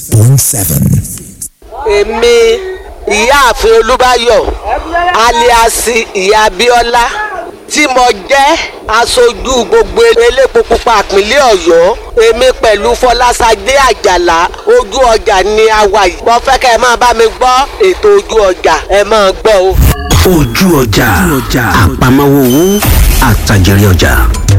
point seven. èmi ìyáàfin olúbáyọ̀ aliasi ìyá abíọ́lá tí mo jẹ́ aṣojú gbogbo elépo pupa ìpínlẹ̀ ọ̀yọ́ èmi pẹ̀lú fọlásadé àjàlá ojú ọjà ni a wà yìí mo fẹ́ kẹ́ ẹ máa bá mi gbọ́ ètò ojú ọjà ẹ máa gbọ́ o. ojú ọjà àpamọ́wọ́ owó àtàjèrè ọjà.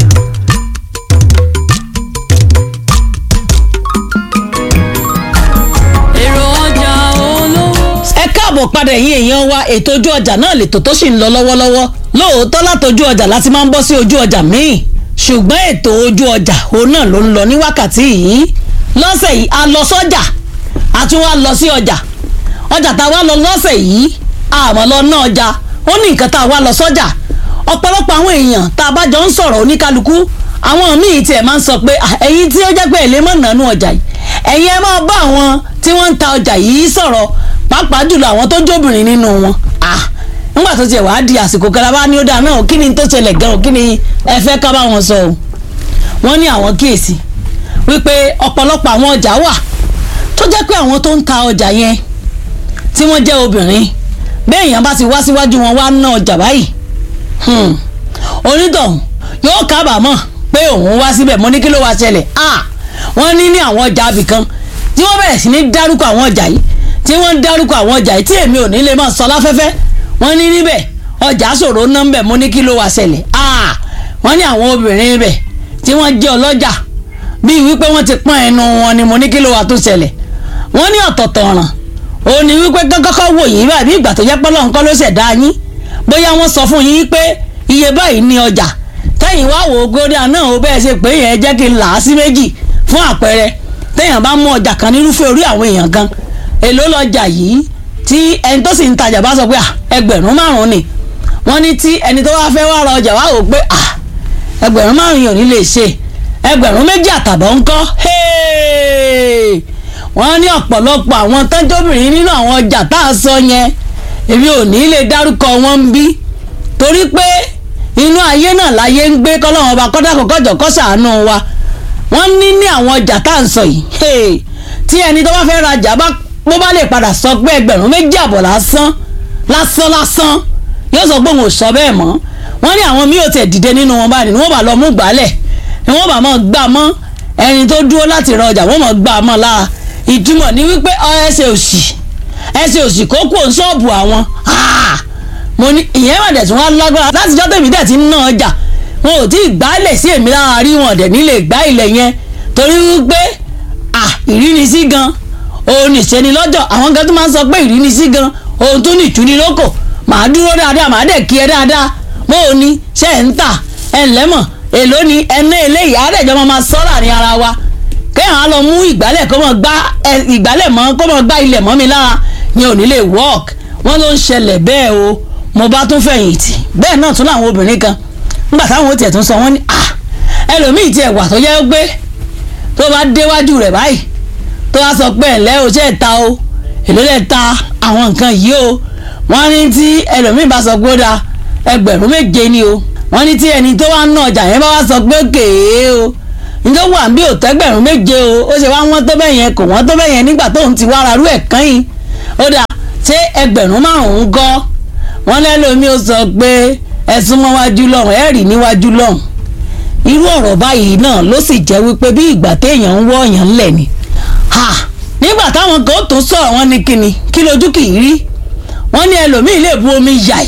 èrò ọjà olówó. ẹ káàbọ̀ padà ẹ̀yin èèyàn wa ètò ojú ọjà náà lètò tó sì ń lọ lọ́wọ́lọ́wọ́ lóòótọ́ látọjú ọjà láti máa ń bọ́ sí ojú ọjà míì ṣùgbọ́n ètò ojú ọjà òun náà ló ń lọ ní wákàtí yìí lọ́sẹ̀ yìí a lọ sọ́jà a tún wá lọ sí ọjà ọjà tá a wá lọ lọ́sẹ̀ yìí àmọ́ lọ ná ọjà ó ní nǹkan tá a wá lọ sọ́jà ọ̀pọ̀lọpọ̀ àwọn èèyàn tá a bá jọ ń sọ̀rọ̀ oníkálukú àwọn míì tiẹ̀ máa ń sọ pé "Ah, ẹ̀yin tí ó jẹ́ pé èlé mọ̀ nánú ọjà yìí ẹ̀yin ẹ máa bá àwọn tí wọ́n ń ta ọjà yìí sọ̀rọ̀ pàápàá jùlọ àwọn tó jóbìnrin nínú wọn ah nígbà tó tiẹ̀ wàá di àsìkò kalaba ní ó dáa náà kí ni tó ṣẹlẹ̀ gan-an kí ni ẹ fẹ́ ká bá wọn sọ o wọ́n ní àwọn kíyèsí wípé ọ̀pọ̀lọpọ̀ àwọn ọjà wà tó jẹ́ pé àwọn tó ń ta ọjà yẹn tí wọ́n jẹ́ obìnrin bẹ́ẹ̀ èèyàn bá ti wá síwájú wọn wá ná ọjà báyìí hmm, onítọ̀hún yóò kábàámọ̀ pé òun wá síbẹ̀ mo ní kí ló wá ṣẹlẹ̀ ah wọ́n ní ní àwọn ọjà abìkan tí wọ́n bẹ̀rẹ̀ sí ní dárúkọ àwọn ọjà yìí tí wọ́n ń dárúkọ àwọn ọjà yìí tí èmi ò ní lè máa sọ láfẹ́fẹ́ wọ́n ní níbẹ̀ ọjà ṣòro ná ń bẹ̀ mo ní kí ló wá ṣẹlẹ̀ ah wọ́n ní àwọn obìnrin bẹ̀ tí wọ́n jẹ́ ọlọ́jà bíi wípé wọ́n ti pọ́n ẹnu wọn ni mo ní kí ló wá tó ṣẹlẹ̀ wọ́n ní ọ̀tọ̀ọ̀tọ̀ ọ̀ràn ó ní wípé kọ́kọ́ wò yín báyìí bí ìgbà tó jẹ́ pé Ọlọ́run kọ́ ló ṣẹ̀dá yín bóyá wọ́n sọ fún yín pé iye báyìí ní ọjà tẹ́yìn wá wò ó gódà náà ó bẹ́ẹ̀ ṣe pé yẹn jẹ́ kí n là á sí méjì fún àpẹẹrẹ téèyàn bá mú ọjà kan nírúfẹ́ orí àwọn èèyàn kan èló lọ́jà yìí tí ẹni tó sì ń tajà bá sọ pé "Ah, ẹgbẹ̀rún márùn-ún ni wọ́n ní tí ẹni tó wá fẹ́ wá ra ọjà wá wò ó pé "Ah, ẹgbẹ̀rún márùn-ún yìí ò ní lè ṣe ẹgbẹ̀rún méjì àtàbọ̀ ńkọ́ Hey! wọ́n ní ọ̀pọ̀lọpọ̀ àwọn tọ́jọ́bìnrin nínú àwọn ọjà tá a sọ yẹn èmi ò ní lè dárúkọ wọn ń bí torí pé inú ayé náà láyé ń gbé kọ́lọ́wọ́n ọba kọ́dàkọ́ kọ́jọ́ kọ́ ṣàánú wa wọ́n ní ní àwọn ọjà tá à ń sọ yìí hey! tí ẹni tó bá fẹ́ rajà bá bó bá lè padà sọ pé ẹgbẹ̀rún méjì àbọ̀ lásán lásán lásán yóò sọ pé òun ò sọ bẹ́ẹ̀ mọ́ wọ́n ní àwọn míì ò tẹ̀ dìde nínú wọn báyìí ni wọ́n bá lọ mú gbálẹ̀ ni wọ́n bá mọ̀ gbà mọ́ ẹni tó dúró láti ra ọjà wọ́n mọ̀ gbà mọ́ lára ìtumọ̀ ní wípé ọ ẹsẹ̀ òsì ẹsẹ̀ òsì kó kó ṣọ́ọ̀bù àwọn Ah! mo ní ìyẹn mà dẹ̀ tún wá lágbára láti jọ́ tèmi dẹ̀ ti ń ná ọjà wọn ò tí ì gbálẹ̀ sí èmi lára rí wọn dẹ̀ nílé gbá ilẹ̀ yẹn torí wípé ah ìrínisí gan òun nìṣẹ́ni lọ́jọ́ àwọn kan tó máa ń sọ pé ìrínisí gan òun tún nìtúni lóko màá dúró dáadáa màá dẹ̀ kí ẹ dáadáa bó o ní ṣe ń tà ẹ ǹlẹ́mọ̀ èló ni ẹná eléyìí àádẹ́jọ́ máa máa sọ́ láàrin ara wa kéèyàn á lọ mú ìgbálẹ̀ kó mọ̀ gbá ẹ, ìgbálẹ̀ mọ́ kó mọ̀ gbá ilẹ̀ mọ́ mi lára ni ò ní lè work wọ́n ló ń ṣẹlẹ̀ bẹ́ẹ̀ o mo bá tún fẹ̀yìntì bẹ́ẹ̀ náà tún láwọn obìnrin kan nígbà táwọn ó tiẹ̀ tún sọ wọ́n ní ah ẹlòmíì tiẹ̀ wà tó yẹ pé tó bá déwájú rẹ̀ báyìí tó wá sọ pé ẹ̀lẹ́ o ṣe é ta o èló lẹ̀ ta àwọn nǹkan yìí o wọ́n ní tí ẹlòmíì bá sọ pé ó da ẹgbẹ̀rún méje ni o wọ́n ní tí ẹni tó wá ń ná ọjà yẹn bá wá sọ pé kèé o njẹ́ wà bí òtẹ́gbẹ̀rún méje o ó ṣe wá wọ́n tó bẹ́ẹ̀ yẹn kò wọ́n tó bẹ́ẹ̀ yẹn nígbà tóun ti wá rarú ẹ̀ kán yìí ó dà ṣé ẹgbẹ̀rún márùn-ún gọ́ wọ́n lẹ́lòmí ó sọ pé ẹ̀sùn mọ́ wájú lọ́hùn ẹ̀ rí níwájú lọ́hùn irú ọ̀rọ̀ báyìí náà ló sì jẹ́ wípé bí ìgbà téèyàn ń wọ́ ọ̀yàn ńlẹ̀ ni ha nígbà táwọn kan ó tún sọ̀rọ̀ wọn ní kíni kí lójú kì í rí wọ́n ní ẹlòmíì lè bu omi yàì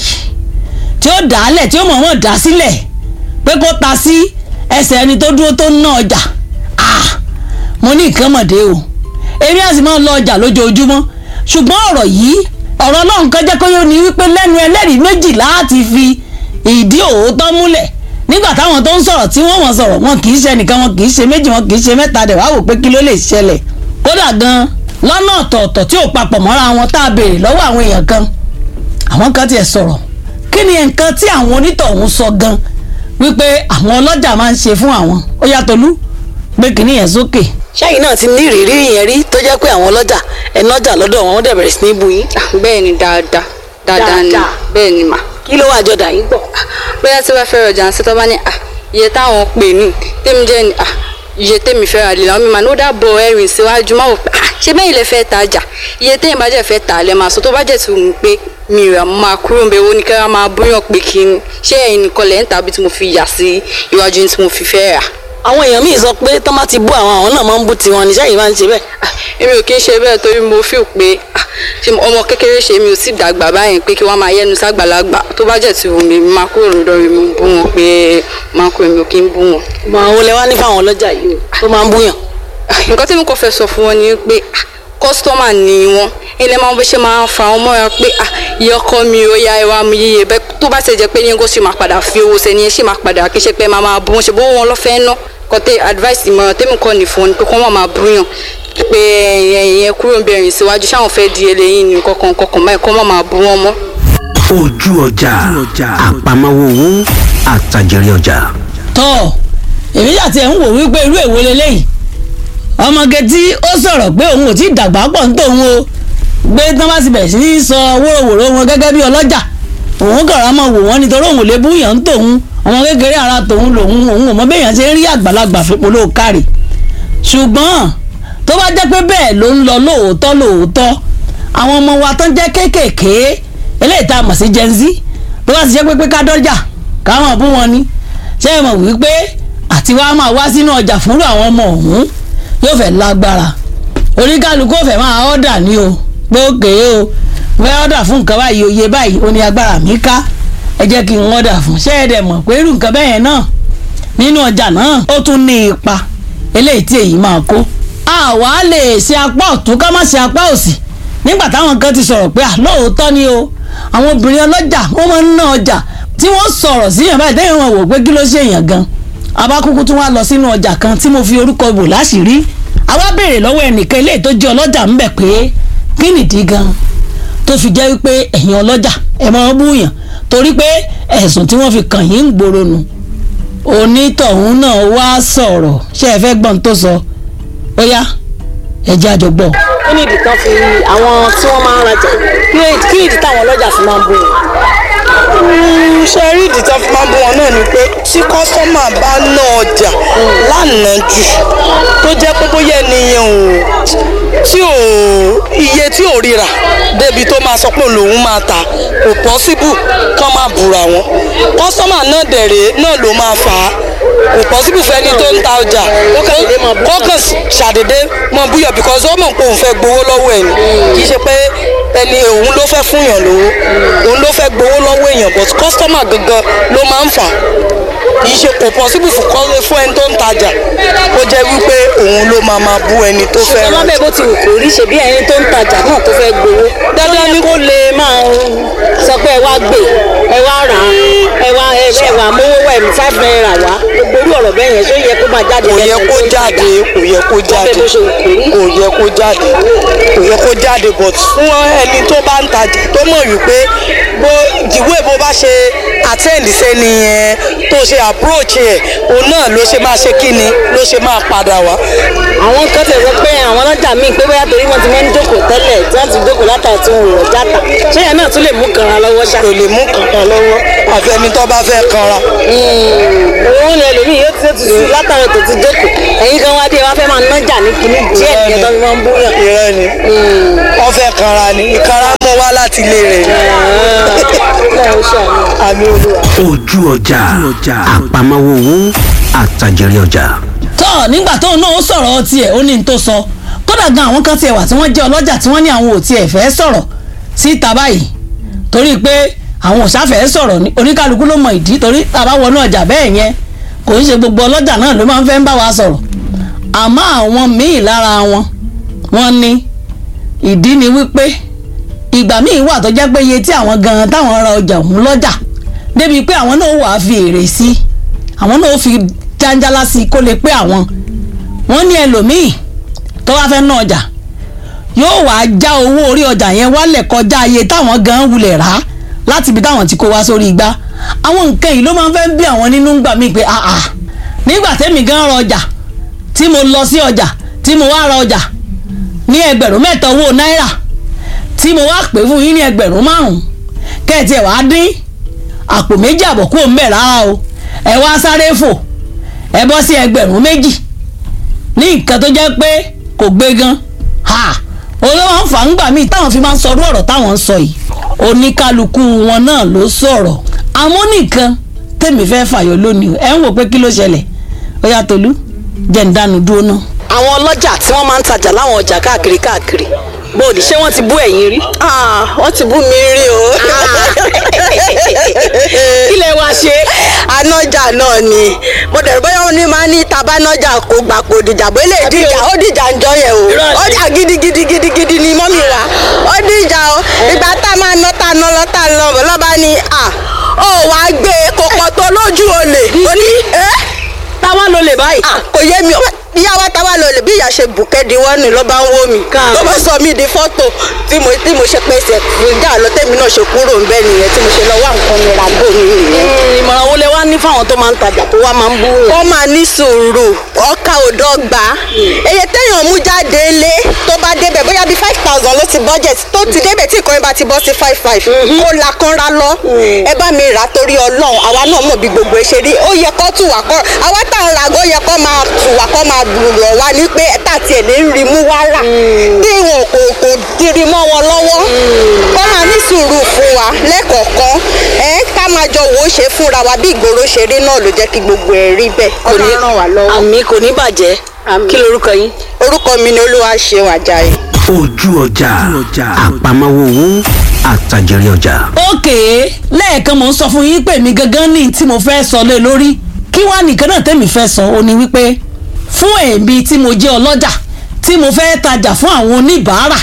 tí ó dà á lẹ̀ tí ó mọ̀ wọ́n dà á sílẹ̀ pé kó ta sí ẹsẹ̀ ẹni tó dúró tó ń ná ọjà ah mo ní nǹkan mọ̀dé o èmi á sì máa lọ ọjà lójoojúmọ́ ṣùgbọ́n ọ̀rọ̀ yìí ọ̀rọ̀ náà nǹkan jẹ́ kó yóò ní wípé lẹ́nu ẹlẹ́rìí méjì láti fi ìdí òótọ́ múlẹ̀ nígbà táwọn tó ń sọ̀rọ̀ tí wọ́n wọ́n sọ̀rọ̀ wọn kì í ṣe nìkan wọn kì í ṣe méjì wọn kì í ṣe mẹ́ta dẹ̀ wá wò pé kí ló lè ṣẹlẹ̀ kódà gan lọ́nà ọ̀tọ̀ọ̀tọ̀ tí ò papọ̀ mọ́ra wọn tá a béèrè lọ́wọ́ àwọn èèyàn kan àwọn kan tiẹ̀ sọ̀rọ̀ kí ni nǹkan tí àwọn onítọ̀hún sọ gan wípé àwọn ọlọ́jà máa ń ṣe fún àwọn ó yàtọ̀ lú gbé kínní yẹn sókè. ṣẹ́yìn náà ti ní ìrírí yẹn rí tó jẹ́ pé àwọn ọlọ́jà ẹ̀nọ́jà lọ́dọ̀ wọn wọ́n dẹ̀ bẹ̀rẹ̀ sí ní bu yín. bẹ́ẹ̀ ni dáadáa dáadáa ni Dáadáa. bẹ́ẹ̀ ni mà kí ló wà jọdà yín gbọ̀. bóyá tí wọ́n fẹ́ rọjà ń sẹ́tọ́ bá ní à iye táwọn pè ní tèmi jẹ́ ni à iye tèmi fẹ́ rà lè làwọn mi mà ní ó dàbọ̀ ẹ̀rìn síwájú má wò pé à ṣé bẹ́ẹ̀ ilẹ̀ fẹ́ tajà iye téèyàn bá jẹ́ fẹ́ tà lẹ́ máa sọ tó bá jẹ́ ti wù mí pé mi rà máa kúrò nbẹ wo ni kẹ́rẹ́ máa bóyàn pé kí n ṣé ẹ̀yin nìkan lẹ́ ń tàbí tí mo fi yà sí iwájú tí mo fi fẹ́ rà. àwọn èèyàn míì sọ pé tọ́ bá ti bú àwọn àwọn náà máa ń bú tiwọn ní sẹ́yìn máa ń ṣe bẹ́ẹ̀. Ah, èmi ò kí ń ṣe bẹ́ẹ̀ torí mo feel pé ah, ṣé ọmọ kékeré ṣe mi ò sì dàgbà báyìí pé kí wọ́n máa yẹnu ságbàlagbà tó bá jẹ́ ti wù mí máa kúrò lọ́dọ̀ mi mo bú wọn pé máa kúrò mi ò kí ń bú wọn. mọ àwọn olè wá ní fáwọn ọlọ́jà yìí o tó máa ń búyàn. nǹkan tí mo kàn fẹ́ sọ fún wọn ni pé ah, kọ́sítọ́mà ni wọ́n ilé máa ń bó ṣe máa ń fa wọn mọ́ra pé ah, iye ọkọ mi ò ya ẹwà mi yíyẹ bẹ́ẹ̀ tó bá ṣe jẹ́ pé yín kó ṣe máa padà fi owó sẹ́ni ẹ̀ ṣì máa padà kí ṣe pé máa máa bú wọn ṣe bó wọn lọ́fẹ̀ẹ́ ná kọ́tẹ́ advice ìmọ̀ràn tẹ́mi kọ́ ní fún wọn ni pé kó wọ́n máa búyàn pé ẹ̀yìn ẹ̀ kúrò ń bẹ̀rẹ̀ síwájú ṣáwọn fẹ́ di eléyìí ní kọ̀ọ̀kan kọ̀ọ̀kan báyìí kó wọ́n máa bú wọn mọ́. ojú ọjà àpamọ́wọ́ owó àtàjèrè ọjà. tọ́ èmi àti ẹ̀ ń wò wípé irú èwo leléyìí ọmọge tí ó sọ̀rọ̀ pé òun ò tí ì dàgbà pọ̀ ń tòun o gbé tán bá ti bẹ̀rẹ̀ sí ní sọ wóróworó wọn gẹ́gẹ́ bí ọlọ́jà òun kàrà máa wò wọ́n nítorí òun ò lè búyàn ń tòun ọmọ kékeré ara tòun lòun òun ò mọ béèyàn ṣe ń rí àgbàlagbà fipò ló kárì ṣùgbọ́n tó bá jẹ́ pé bẹ́ẹ̀ ló ń lọ lóòótọ́ lóòótọ́ àwọn ọmọ wa tán jẹ́ kéékèèké eléyìí tá a mọ̀ sí Gen Z tó bá ti jẹ́ pé pé ká dọ́jà káwọn bú wọn ni ṣé ẹ mọ̀ wípé àti wàá máa wá sínú ọjà fúnrú àwọn ọmọ ọ̀hún yóò fẹ́ lágbára oníkálukú ò fẹ́ máa ọ́dà ní o gbókè o fẹ́ ọ́dà fún nǹkan báyìí oyè báyìí ó ní agbára mi ká ẹ jẹ́ kí n ọ́dà fún ṣé ẹ dẹ̀ mọ̀ pé irú nǹkan bẹ́ẹ̀ náà nínú ọjà náà ó tún ní ipa eléyìí tí èyí máa kó àwa lè ṣe apá ọ̀tún ká má ṣe apá òsì nígbà táwọn kan ti sọ̀rọ̀ pé lóòótọ́ ni o àwọn obìnrin ọlọ́jà wọ́n máa ń ná ọjà tí wọ́n sọ̀rọ̀ síyàn báyìí tẹ́yìn wọn wò pé kí ló ṣe èèyàn gan abákúkú tún wá lọ sínú ọjà kan tí mo fi orúkọ bò láṣìírí àwa béèrè lọ́wọ́ ẹnìkan ilé tó jẹ́ ọlọ́jà ń bẹ̀ pé kí nìdí gan tó fi jẹ́ wípé ẹ̀yin ọlọ́jà ẹ̀ máa ń búyàn torí pé ẹ̀sùn tí wọ́n fi kàn yín ń gbòòrò nù onítọ̀hún náà wá sọ̀rọ̀ ṣé ẹ fẹ́ gbọ́n tó sọ ó yá ẹ jẹ́ àjọ gbọ́. kí ni ìdí tán fi àwọn tí wọ́n máa ń rajà kí ni ìdí- kí ni ìdí táwọn ọlọ́jà fi máa ń bú wọn. ṣe rí ìdí tó fi máa ń bú wọn náà ni pé tí kọ́sọ́mà bá ná ọjà lánàá jù tó jẹ́ pé bóyá ènìyàn ò tí ò iye tí ò ríra débi tó máa sọ pé lòun máa ta kò pọ́síbù kán máa búra wọn kọ́sọ́mà náà dẹ̀rẹ̀ náà ló máa fà á kò pọ́síbù fẹ́ni tó ń ta ọjà kó kàn ṣàdédé mọ búyọ̀ because ó mọ̀ pé òun fẹ́ gbowó lọ́wọ́ ẹ̀ ni kì í ṣe pé ẹni òun ló fẹ́ fún yàn lówó òun ló fẹ́ gbowó lọ́wọ́ èèyàn but customer gangan ló máa ń fà á kì í ṣe kò possible fún kọ́ fún ẹni tó ń tajà ó jẹ́ wípé òun ló máa máa bú ẹni tó fẹ́ ṣùgbọ́n rà lábẹ́ bó ti wù kó rí ṣe bí ẹni tó ń tajà náà tó fẹ́ gbowó dandan ni kó lè máa sọ pé ẹ wá gbé ẹ wá rà á ẹ wá ẹ ẹ wà mówó wẹ̀ mí five naira wá gbogbo orú ọ̀rọ̀ bẹ́ẹ̀ yẹn ṣó yẹ kó máa jáde kò lẹ́nu yẹ ẹni kó tó ń jáde tajà? kò yẹ kó jáde bó ṣe wù kó rí. kò yẹ kó jáde kò yẹ kó jáde but fún ẹni tó bá ń tajà tó mọ̀ wípé bó ìwé bó bá ṣe attend sẹ́ni yẹn tó ṣe approach ẹ̀ òun náà ló ṣe máa ṣe kíni ló ṣe máa padà wá. àwọn kan tẹ̀ sọ pé àwọn ọlọ́jà míì pé bóyá torí wọ́n ti máa ń jókòó tẹ́lẹ̀ tí wọ́n ti jókòó látàrí tí wọ́n rọ̀ játa ṣé yẹn náà tún lè mú kanra lọ́wọ́ ṣá. kò lè mú kankan lọ́wọ́ àfẹni tó bá fẹ́ kanra. òun lè lómi yóò ti ti sùn látàrí tó ti jókòó ẹ̀yin kan wá dé wá fẹ́ máa nájà ní kíní díẹ̀ díẹ̀ tó fi máa ń búyàn. ìrẹ́ ni wọ́n fẹ́ kanra ni ìkanra mọ́ wá láti ilé rẹ̀ ni. àmì olúwa. ojú ọjà àpamọ́wọ́ owó àtàjèrè ọjà. tọ́ nígbà tóun náà ó sọ̀rọ̀ tiẹ̀ ó ní n tó sọ kódà gan àwọn kan tiẹ̀ wà tí wọ́n jẹ́ ọlọ́jà tí wọ́n ní àwọn ò tiẹ̀ fẹ́ sọ̀rọ̀ síta báyìí torí pé àwọn òṣàfẹ́ sọ̀rọ̀ ní oníkálukú ló mọ ìdí torí tàbá wọnú ọjà bẹ́ẹ̀ yẹn kò ń ṣe gbogbo ọlọ́jà náà ló máa ń fẹ́ ń bá wa sọ̀rọ̀ àmọ́ àwọn míì lára wọn wọ́n ní ìdí ni wípé ìgbà míì wà tó jẹ́ pé iye tí àwọn gan táwọn ra ọjà òun lọ́jà débi pé àwọn náà wàá fi èrè sí àwọn náà ó fi jáńjálá sí kó lè pé àwọn wọ́n ní ẹlòmíì tó bá fẹ́ ná ọjà yóò wá já owó orí ọjà yẹn wálẹ̀ kọjá iye táwọn gan wulẹ̀ rà á láti ibi táwọn ti kó wá sórí igbá àwọn nǹkan yìí ló máa ń fẹ́ bí àwọn nínú gbà mí pé àà nígbà tẹ́mi gan ra ọjà tí mo lọ sí ọjà tí mo wá ra ọjà ní ẹgbẹ̀rún mẹ́ta owó náírà tí mo wá pè fún yín ní ẹgbẹ̀rún márùn-ún kẹ́ẹ̀tì ẹ̀ wá dín àpò méjì àbọ̀ kúrò ń bẹ̀ rárá o ẹ wá sáré fò ẹ bọ́ sí ẹgbẹ̀rún méjì ní nǹkan tó jẹ́ pé kò gbé gan ha olówó máa ń fà ń gbà míì táwọn fi máa ń sọrú ọ̀rọ̀ táwọn ń sọ yìí oníkálukú wọn náà ló sọ̀rọ̀ àmọ́ nìkan tèmi fẹ́ fàyọ lónìí ẹ̀ ń wò pé kí ló ṣẹlẹ̀ ó yá Tolú jẹ́ ń dánu dúró náà. àwọn ọlọ́jà tí wọ́n máa ń tajà láwọn ọjà káàkiri káàkiri bóòdì ṣé wọ́n ti bú ẹ̀yin rí. wọ́n ti bú mi rí o. kí lẹ wá ṣe. anájà náà ni mo dẹ̀rù bóyá wọn ní máa ní tabanájà kó gbà kó dìjà bó lè dìjà ó dìjà ń jọ yẹn o Irọ́ ni. ó jà gidigidi gidigidi ni mọ́mí wa ó dìjà o ìgbà tá a máa ná tá a ná lọ tá a lọ bọ̀ lọ́ba ni à ó wàá gbé kòkò tó lójú olè ó ní ẹ́ táwa ló lè báyìí. à kò yé mi ìyá wa táwa lọ lè bí ìyá ṣe bùkẹ́ di wọ́n ní ló bá ń wó mi Káàbọ̀. ló bá sọ mí di fọ́tò tí mo tí mo ṣe pèsè ìjà lọ tẹ́mi náà ṣe kúrò ń bẹ́ nìyẹn tí mo ṣe lọ wá nǹkan mi ra gbó mi nìyẹn. Mm, ìmọ̀ràn wo lẹ wá ní fáwọn tó máa ń tajà tó wá máa ń bú yẹn. wọ́n máa ní sùúrù ọkà òdọ́gba èyí téèyàn mú jáde lé tó bá débẹ̀ bóyá bíi five thousand ló ti budget tó ti débẹ̀ tí ìkànnì bá ti bọ́ sí five five kó la kanra lọ ẹ bá mi rà torí ọlọ́run àwa náà mọ̀ bí gbogbo ẹ ṣe rí ó yẹ kó tù wá kọ́ àwa tá à ń ra ó yẹ kó máa tù wá kó máa rọ̀ wá ní pé tá tiẹ̀ lè rí mú wá rà bí wọn kò kò diri mọ́ wọn lọ́wọ́ kó máa ní sùúrù fún wa lẹ́kọ̀ọ̀kan ẹ ká máa jọ wò ó ṣe fúnra wa bí ìgboro ṣe rí náà ló jẹ́ kí gbogbo ẹ̀ rí bẹ́ẹ̀ kò ní ràn wá lọ́wọ́. àmì kò ní bàjẹ́ kí lorúkọ yín. orúkọ mi ni olúwa ṣe wàjáyé. ojú ọjà àpamọ́wọ́ owó àtàjèrè ọjà. òkè lẹ́ẹ̀kan mò ń sọ fún yín pé mi gangan ní tí mo fẹ́ sọ lé lórí kí wàá nìkan náà tẹ́mi fẹ́ sọ ó ní wípé fún èmi tí mo jẹ́ ọlọ́jà tí mo fẹ́ tajà fún àwọn oníbàárà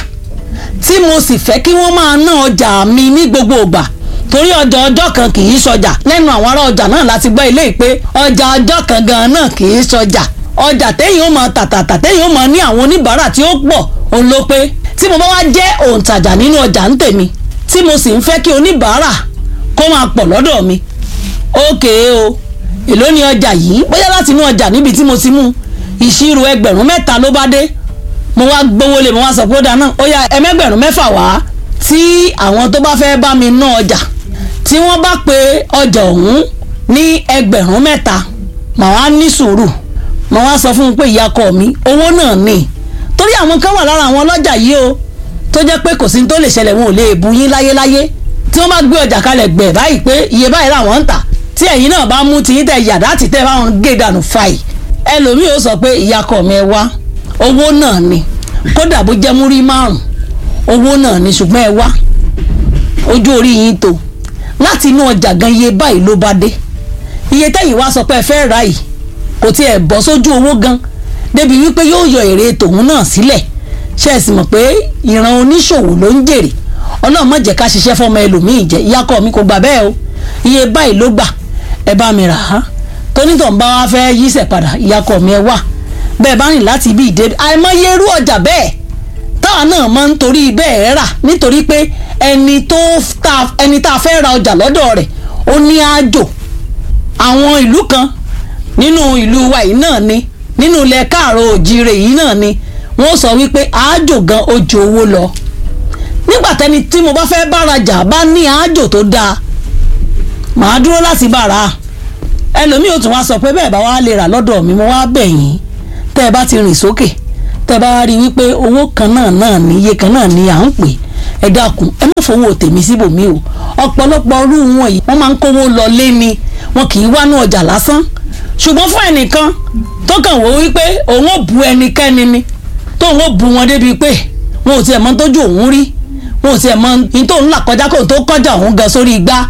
tí mo sì fẹ́ kí wọ́n máa ná ọjà mi ní gbogbo ìgbà torí ọjà ọjọ́ kan kì í sọjà lẹ́nu àwọn ará ọjà náà láti gbọ́ ilé ìpè ọjà ọjọ́ kan gan náà kì í sọjà ọjà téyìn ó máa tàtàtà téyìn ó máa ní àwọn oníbàárà tí ó pọ̀ òun ló pé tí mo bá wá jẹ́ òǹtajà nínú ọjà ń tèmi tí mo sì ń fẹ́ kí oníbàárà kó máa pọ̀ lọ́dọ̀ mi ókè o èló ni ọjà yìí bóyá láti inú ọjà níbi tí mo ti mú ìṣirò ẹgbẹ̀rún mẹ́ta ló bá dé mo wá gbowó lé mo wá sọ pé ó dáná ó yá ẹmẹgbẹ̀rún mẹ́fà wá tí àwọn tó bá fẹ́ bá mi ná ọjà tí wọ́n bá pe ọjà ọ̀hún ní ẹgbẹ̀rún mẹ́ta màá wá ní sùúrù màá wá sọ fún un pé ìyàkọ mi owó náà ní torí àwọn kan wà lára àwọn ọlọ́jà yìí o tó jẹ́ pé kò sí ní tó lè ṣẹlẹ̀ wọn ò lè bu yín láyéláyé tí wọ́n bá gbé ọjà kalẹ̀ gbẹ̀ báyìí pé iye báyìí làwọn ń tà tí ẹ̀yin náà bá mú tiyín tẹ yàrá tí tẹ báwọn gé dànù fàì ẹlòmíì ó sọ pé ìyàkọ mi ẹ wá owó náà ni kódà bó jẹ́ múrí márùn owó náà ni ṣùgbọ́n ẹ wá ojú orí yín tó láti inú ọjà gan iye báyìí ló bá dé iye tẹ́yìn wá sọ pé ẹ fẹ́ rà yìí kò tiẹ̀ bọ́ sójú owó gan débi wípé yóò yọ èrè tòun náà sílẹ̀ ṣe é sì mọ̀ pé ìran oníṣòwò ló ń jèrè ọlọ́run má jẹ́ ká ṣiṣẹ́ fọmọ ẹlòmíì jẹ́ ìyákọ̀ mi kò gbà bẹ́ẹ̀ o iye báyìí ló gbà ẹ bá mi rà á tónítọ̀ ń bá wa fẹ́ yíṣẹ̀ padà ìyákọ̀ mi ẹ wà bẹ́ẹ̀ bá rìn láti ibi ìdè àìmọye irú ọjà bẹ́ẹ̀ táwa náà máa ń torí bẹ́ẹ̀ rà nítorí pé ẹni tó ta ẹni tá a fẹ́ ra ọjà lọ́dọ̀ rẹ̀ ó ní àjò àwọn ìlú kan nínú ìlú wa yìí náà ni nínú ilẹ̀ káàrọ̀ òjìrè yìí náà ni wọ́n sọ wípé àájò gan ó ju owó lọ nígbà tẹni tí mo bá fẹ́ bárajà bá ní àájò tó dáa màá dúró láti bára ẹlòmíì ò tún wá sọ pé bẹ́ẹ̀ bá wá lè rà lọ́dọ̀ mi mo wá bẹ̀ yín tẹ́ ẹ bá ti rìn sókè tẹ́ ẹ bá rí i wípé owó kan náà náà ní iye kan náà ní à ń pè ẹ dákun ẹ má fowó tèmi síbòmí o ọ̀pọ̀lọpọ̀ ọrú wọn yìí wọ́n máa ń kówó lọ lé ni wọn kì í wá ní ọjà lásán ṣùgbọ́n fún ẹnìkan tó kàn wò wípé òun ò bu ẹnikẹ́ni ni tóun ò bu wọn débi pé wọn ò tiẹ̀ mọ tójú òun rí wọn ò tiẹ̀ mọ ní tóun là kọjá kóun tó kọjá òun gan sórí igbá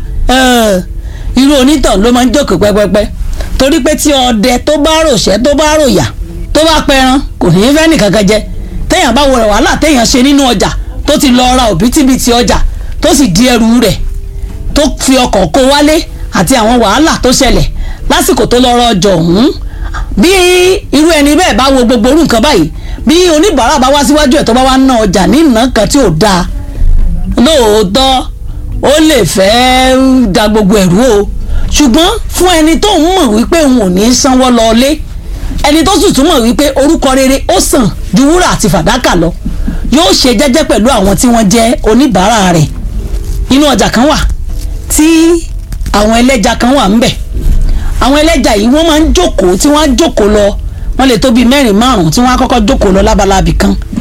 irú onítàn ló máa ń jókòó pẹ́pẹ́pẹ́ torí pé tí ọdẹ tó bá ròṣẹ́ tó bá ròyà tó bá pẹran kò ní í fẹ́ nìkankan jẹ téèyàn bá wọrẹ wàhálà téèyàn ṣe nínú ọjà tó ti lọ ra òbítíbitì ọjà tó sì di ẹrù rẹ̀ tó fi ọkọ̀ kó wálé àti àwọn wàhálà tó ṣẹlẹ̀ lásìkò tó lọ rọ ọjọ́ ọ̀hún bí irú ẹni bẹ́ẹ̀ bá wo gbogbo orú nǹkan báyìí bí oníbàárà bá wá síwájú ẹ̀ tó bá wá ná ọjà ní ìná kan tí ò dáa lóòótọ́ ó lè fẹ́ da gbogbo ẹ̀rú o ṣùgbọ́n fún ẹni tó ń mọ̀ wípé òun ò ní í sanwó lọlé ẹni tó sì tún mọ̀ wípé orúkọ rere ó sàn ju wúrà àti fàdákà lọ yóò ṣe jẹ́jẹ́ pẹ̀lú àwọn tí wọ́n jẹ́ oníbàárà rẹ̀ inú ọjà kan wà tí àwọn ẹlẹ́ja kan wà ńbẹ̀ àwọn ẹlẹ́ja yìí wọ́n máa ń jókòó tí wọ́n á jókòó lọ wọ́n lè tó bíi mẹ́rin márùn-ún tí wọ́n á kọ́kọ́ jókòó lọ lábalábì kan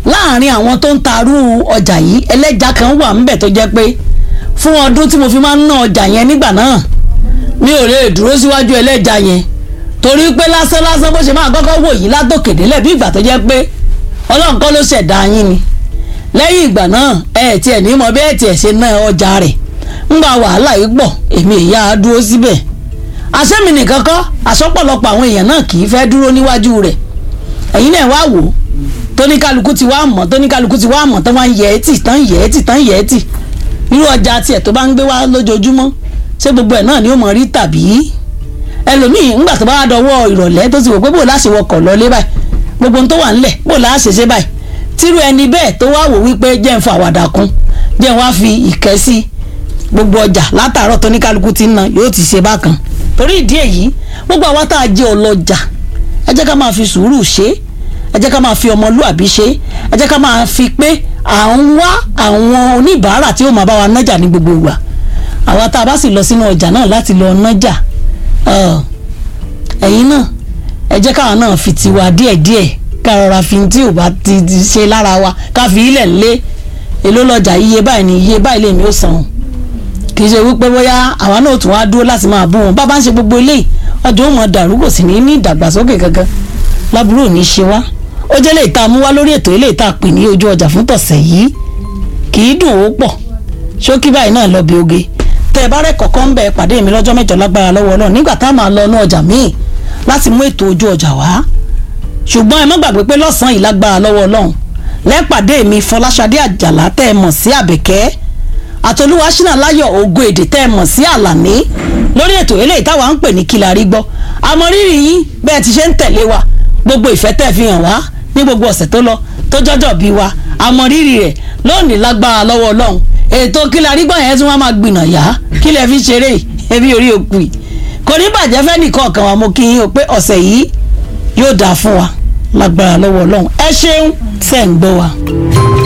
láàrin àwọn tó ń tarú ọjà yìí ẹlẹ́ja kan wà ńbẹ̀ tó jẹ́ pé fún ọdún tí mo fi máa ń ná ọjà yẹn nígbà náà mi ò lè dúró síwájú ẹlẹ́ja yẹn torí pé lásán lásán bó ṣe máa kọ́kọ́ wò yín látòkèdélẹ̀ bí ìgbà tó jẹ́ pé ọlọ́run kọ́ ló ṣẹ̀dá yín ni lẹ́yìn ìgbà náà ẹ tiẹ̀ ní mọ bẹ́ẹ̀ tiẹ̀ ṣe ná ọjà rẹ̀ ńgbà wàhálà yìí pọ̀ èmi ìyá á dúró síbẹ̀ àṣẹ́mi nìkan kọ́ àṣọ́pọ̀lọpọ̀ àwọn èèyàn náà kì í fẹ́ dúró níwájú rẹ̀ ẹ̀yin náà wá wò ó tóníkálukú ti wá mọ̀ tóníkálukú ti wá mọ̀ tán wá ń yẹ ẹ́ tì tán yẹ ẹ́ tì tán yẹ ẹ́ tì irú ọjà tiẹ̀ tó bá ń gbé wá lójoojúmọ́ ṣé gbogbo ẹ̀ náà ni ó mọ̀ rí tàbí ẹlòmíì ńgbà tó bá wá dọwọ́ ìrọ̀lẹ́ tó ti wò pé bò láṣẹ wọkọ̀ lọlé báyìí gbogbo ohun tó wà ńlẹ̀ bò láṣẹ ṣe báyìí tírú ẹni bẹ́ẹ̀ tó wá wò wípé jẹ́ ń fa àwàdà kún jẹ́ ń wá fi ìkẹ́ sí gbogbo ọjà látàárọ̀ tó ní kálukú ti ń na yóò ti ṣe bákan torí ìdí èyí gbogbo àwa tá a jẹ́ ọlọ́jà ẹ jẹ́ ká máa fi sùúrù ṣe ẹ jẹ́ ká máa fi ọmọlúàbí ṣe ẹ jẹ́ ká máa fi pé à ń wá àwọn oníbàárà tí ó máa bá wa nájà ní gbogbo ìgbà àwa tá a bá sì lọ sínú ọjà náà láti lọ nájà ẹ̀yin náà ẹ jẹ́ káwa náà fi tiwa díẹ̀díẹ̀ ká rọra fi tí ò bá ti ṣe lára wa ká fi ilẹ̀ lé èló lọ́jà iye báyìí ni iye báyìí lèmi ó san kì í ṣe wípé bóyá àwa náà tún wá dúró láti máa bú wọn bá bá ń ṣe gbogbo eléyìí ọjọ́ òun dàrú kò sì ní ní ìdàgbàsókè kankan lábúrò ní ṣe wá ó jẹ́ lè ta mú wá lórí ètò eléyìí tá a pè ní ojú ọjà fún tọ̀sẹ̀ yìí kì í dùn ó pọ̀ ṣókí báyìí náà lọ bí oge tẹ ẹ bá rẹ kọ̀ọ̀kan ń bẹ pàdé mi lọ́jọ́ mẹ́jọ lágbára lọ́wọ́ Ọlọ́run nígbà tá a máa lọ inú ọjà míì láti mú ètò ojú ọjà wá ṣùgbọ́n ẹ má gbàgbé pé lọ́sàn-án yìí lágbára lọ́wọ́ Ọlọ́run lẹ́pàdé mi Fọláṣadé Àjàlá tẹ́ ẹ mọ̀ sí Àbẹ̀kẹ́ àtolúwa ṣínà láyọ̀ ògo èdè tẹ́ ẹ mọ̀ sí Àlàní lórí ètò eléyìí táwa ń pè ní kí la rí gbọ́ àmọ́ rírì yín bẹ́ẹ̀ ti ṣe ń tẹ̀lé wa gbogbo ìfẹ́ tẹ́ fi hàn wá ní gbogbo ọ̀sẹ̀ tó lọ tó jọ́jọ́ bí wa àmọ́ rírì rẹ̀ lónìí lágbára lọ́wọ́ Ọlọ́run ètò kí la rí gbọ́ yẹn tí wọ́n máa gbìnà yá kí lẹ fi ṣeré ẹbí orí òkú yìí kò ní bàjẹ́ fẹ́ nìkan kan wa mo kí yín o pé ọ̀sẹ̀ yìí yóò dáa fún wa lágbára lọ́wọ́ Ọlọ́run ẹ ṣeun tẹ̀ ń gbọ́ wa.